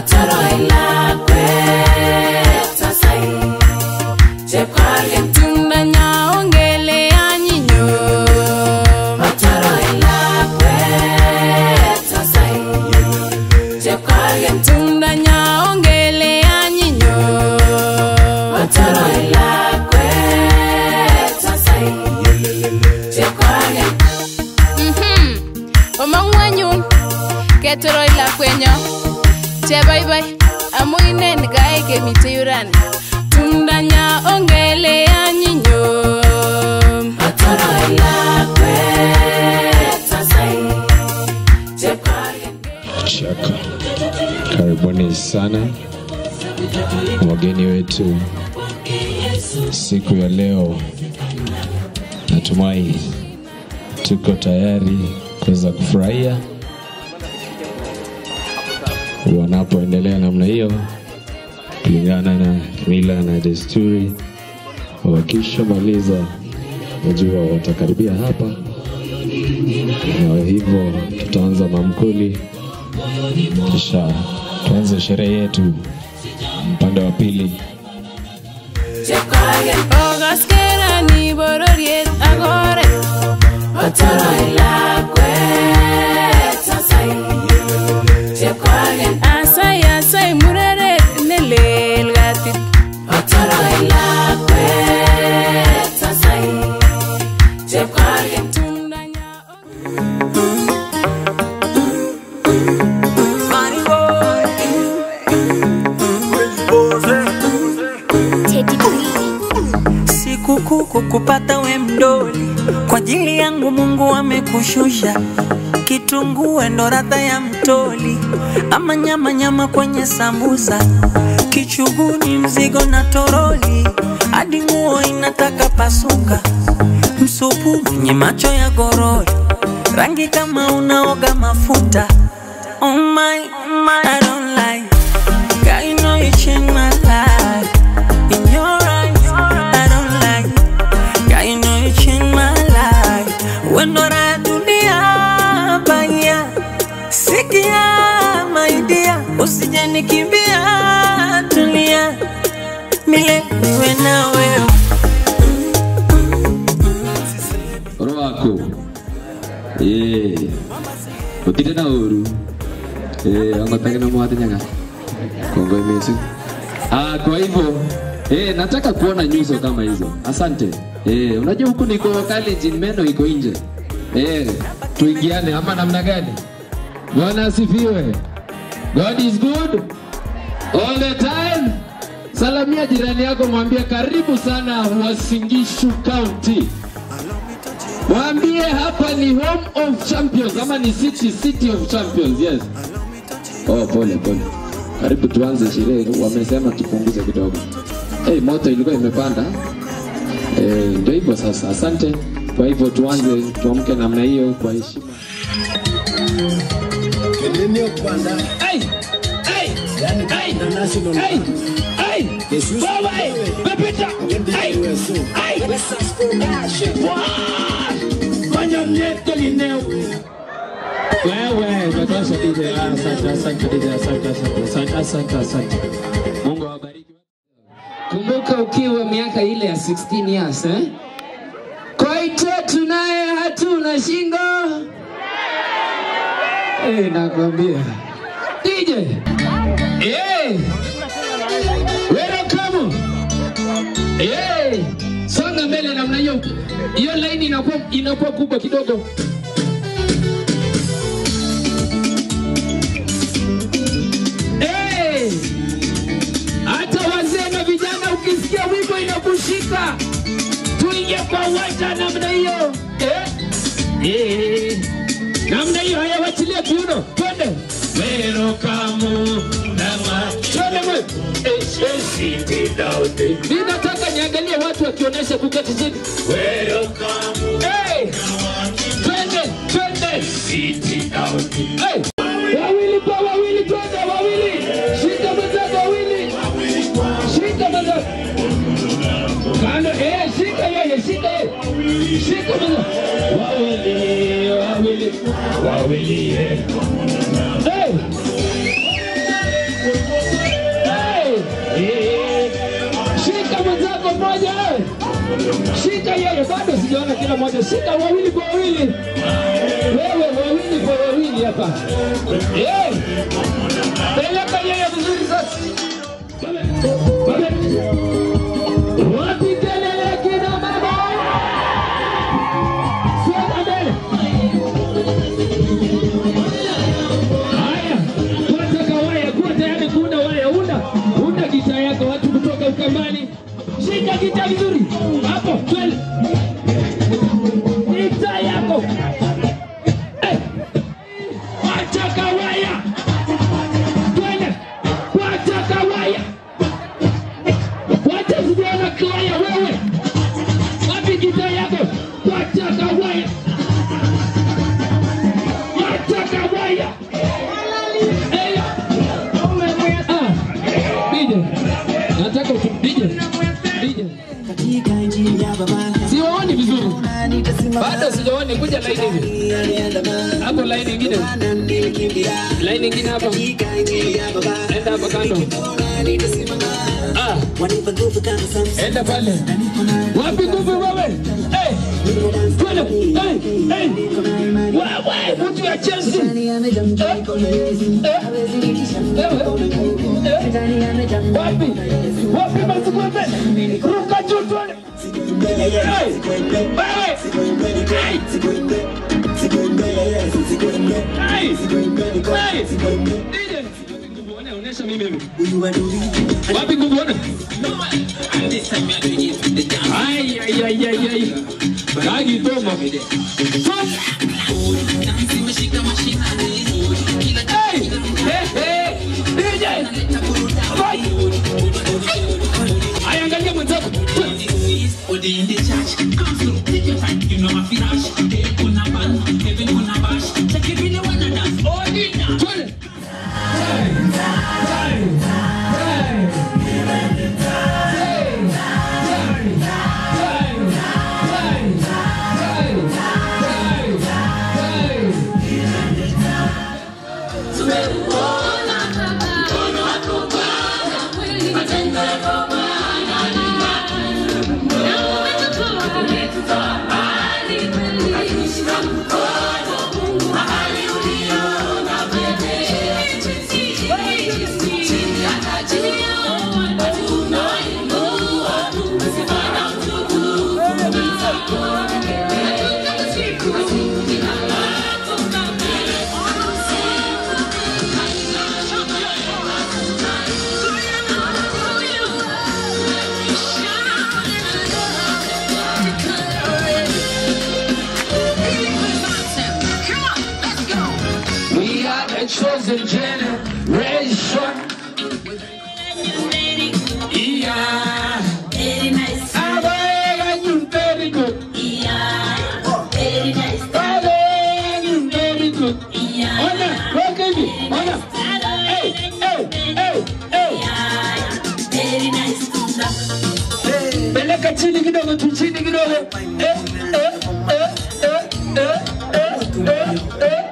Otoroi lakwet sasai Chepkargen Tundanya ongele anyinyo Otoroi lakwet sasai Chepkargen Tundanya ongele anyinyo Otoroi lakwet sasai Chepkargen Mhm. Omong'u anyun ketoroi lakwenyo chebaibai amu inen kae kemite yurani tumdanya ongele anyinyo Otoroi lakwet sasai Chepkargen Chaka. Karibuni sana wageni wetu siku ya leo. Natumai tuko tayari kuweza kufurahia wanapoendelea namna hiyo, kulingana na mila na desturi. Wakishamaliza, najua watakaribia hapa, na hivyo tutaanza mamkuli kisha tuanze sherehe yetu upande wa pili. Chepkargen okaskerani bororiet ak oret Otoroi lakwet sasai Chepkargen asai asai mureret nelel katit Otoroi lakwet sasai Chepkargen tumdanya Sikukuu kukupata we mdoli, kwa ajili yangu Mungu amekushusha. Kitunguu ndo radha ya mtoli, ama nyama nyama kwenye sambusa, kichuguni mzigo na toroli, hadi nguo inataka pasuka, msupu mwenye macho ya gorori, rangi kama unaoga mafuta. Oh my, oh my, I don't like. God, you know you changed my life. In your eyes, I don't like. God, you know you changed my life. When I dunia baya, sikia my dear, usije nikimbia, tulia, milele niwe na wewe. orowako ee otire na oru ee ongotake na mwate nyanga kongoi mesi ah kwa hivyo eh nataka kuona nyuso kama hizo asante eh unajua huku niko Kalenjin meno iko nje eh tuingiane ama namna gani bwana asifiwe god is good all the time salamia jirani yako mwambie karibu sana Wasingishu County Mwambie hapa ni home of champions ama ni city city of champions. Yes. Oh, pole pole. Karibu tuanze sherehe. Wamesema tupunguze kidogo. Hey, moto ilikuwa imepanda. Eh, ndio hivyo sasa. Asante. Kwa hivyo tuanze tuamke namna hiyo kwa heshima. Hey! Hey! Hey! Hey! Hey! Wewe! Pepita! Hey! Hey! Wow! Fanya mneto lineo. Wewe, imetosha DJ. Ah, Asante, asante DJ. Asante, asante, asante, asante, asante. Mungu awabariki. Kumbuka ukiwa miaka ile ya 16 years eh? Koite tunaye hatuna shingo. Eh, nakwambia. DJ. Eh. Welcome. Eh. Songa mbele namna hiyo. Hiyo line inakuwa inakuwa kubwa kidogo. Eh. Hata wazee na vijana ukisikia wimbo inakushika, tuingie kwa uwanja namna hiyo eh? Eh. namna hiyo. Haya, wachilie kiuno, twende Welcome nama twende mwe eh, eh, sit down. Mimi nataka niangalie watu wakionyesha kuketi chini. Welcome hey. Twende twende sit down. Hey. Wawili kwa wawili, twende wawili, shika mwenzako wawili, shika mwenzako kando, eh, shika yeye, shika yeye, shika mwenzako wawili, wawili, wawili, eh. Hey. Shika yeye, bado sijaona kila mmoja. Shika wawili kwa wawili, wewe wawili kwa wawili hapa. Eh, peleka yeye vizuri sasa. Wapi kelele kina baba? Songa mbele. Haya, kuwataka waya, kuwa tayari kuunda waya, unda unda gita yako, watu kutoka Ukambani, shika gita vizuri hapo, twende gita yako Eh, wataka waya, twende wataka waya, wacha sijaona waya wewe, wapi gita yako, wataka waya, wataka waya nataka utu- DJ, DJ. siwaoni vizuri bado sijaoni kuja laini hivi hapo laini ingine laini ingine hapa enda hapa kando ah. enda pale wapi nguvu wewe hey. twende hey. hey. wewe mtu ya Chelsea wapi wapi masikwembe ruka juu tuone Hey! Wewe! Hey! Hey! Hey! DJ! Nguvu one, onyesha mimi hivi. Wapi nguvu one? Ai, ai, ai, ai, ai. Kagi toma. Tom. Hey! Hey, hey! DJ! Vai! Ai, angalia mwenzako. Twende. We are the chosen generation. Yeah. Abega you very good. Abega you very good. Ona, look at me. Ona. Hey, hey, hey, hey. Peleka chini kidogo tu chini kidogo. Eh, eh, eh, eh, eh, eh, eh, eh.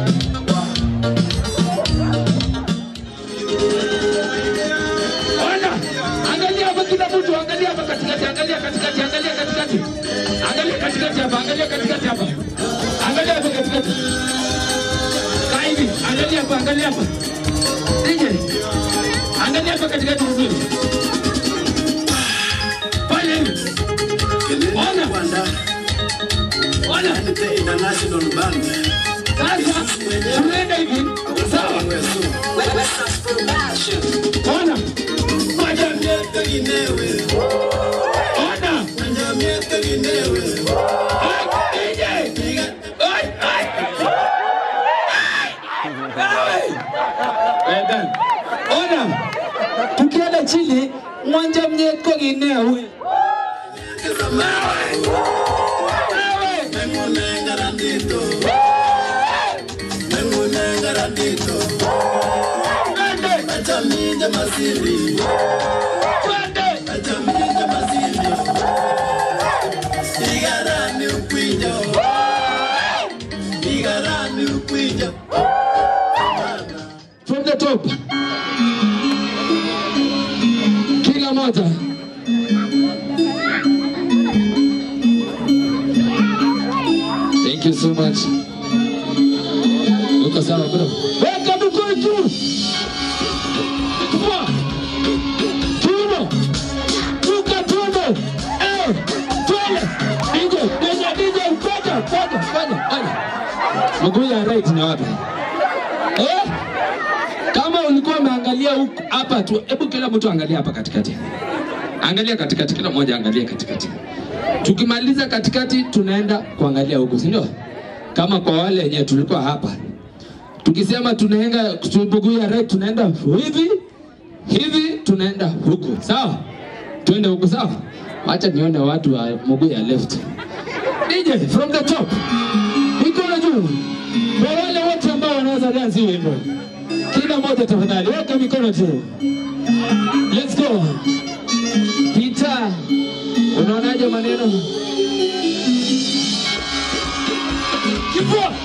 Ona, angalia hapa kila mtu, angalia hapa katikati, angalia katikati, angalia katikati. Angalia katikati hapa, angalia katikati hapa. Angalia hapa katikati. Kaa hivi, angalia hapa, angalia hapa. DJ. Angalia hapa katikati vizuri. Fanya hivi. Ona. Ona. Sasa tunaenda hivi. Sawa. Ona. Moja, Ona. Ai, DJ. Ai, ai. Eh, Dan. Ona. Tukienda chini mwanja mnyeko ginewe. Nawe. Nawe. Twende. Twende. From the top. Kila moja. right. Uko sawa bro? Weka mikono juu. Kifua. Kiuno. Ruka tumbo. Eh, twende. DJ, DJ, DJ, ngoja, ngoja, ngoja, ngoja. Mguu ya right ni wapi? Eh? Kama ulikuwa umeangalia huku hapa tu, hebu kila mtu angalia hapa katikati. Angalia katikati, kila mmoja angalia katikati. Tukimaliza katikati, tunaenda kuangalia huku, si ndio? Kama kwa wale wenye tulikuwa hapa, tukisema tunaenda mguu ya right, tunaenda hivi hivi, tunaenda huku, sawa? Tuende huku, sawa? Wacha nione watu wa mguu ya left. DJ from the top, mikono juu kwa wale wote ambao wanaweza dance hii wimbo. Kila mmoja tafadhali, weka mikono juu. Let's go. Peter, unaonaje maneno? Kifua.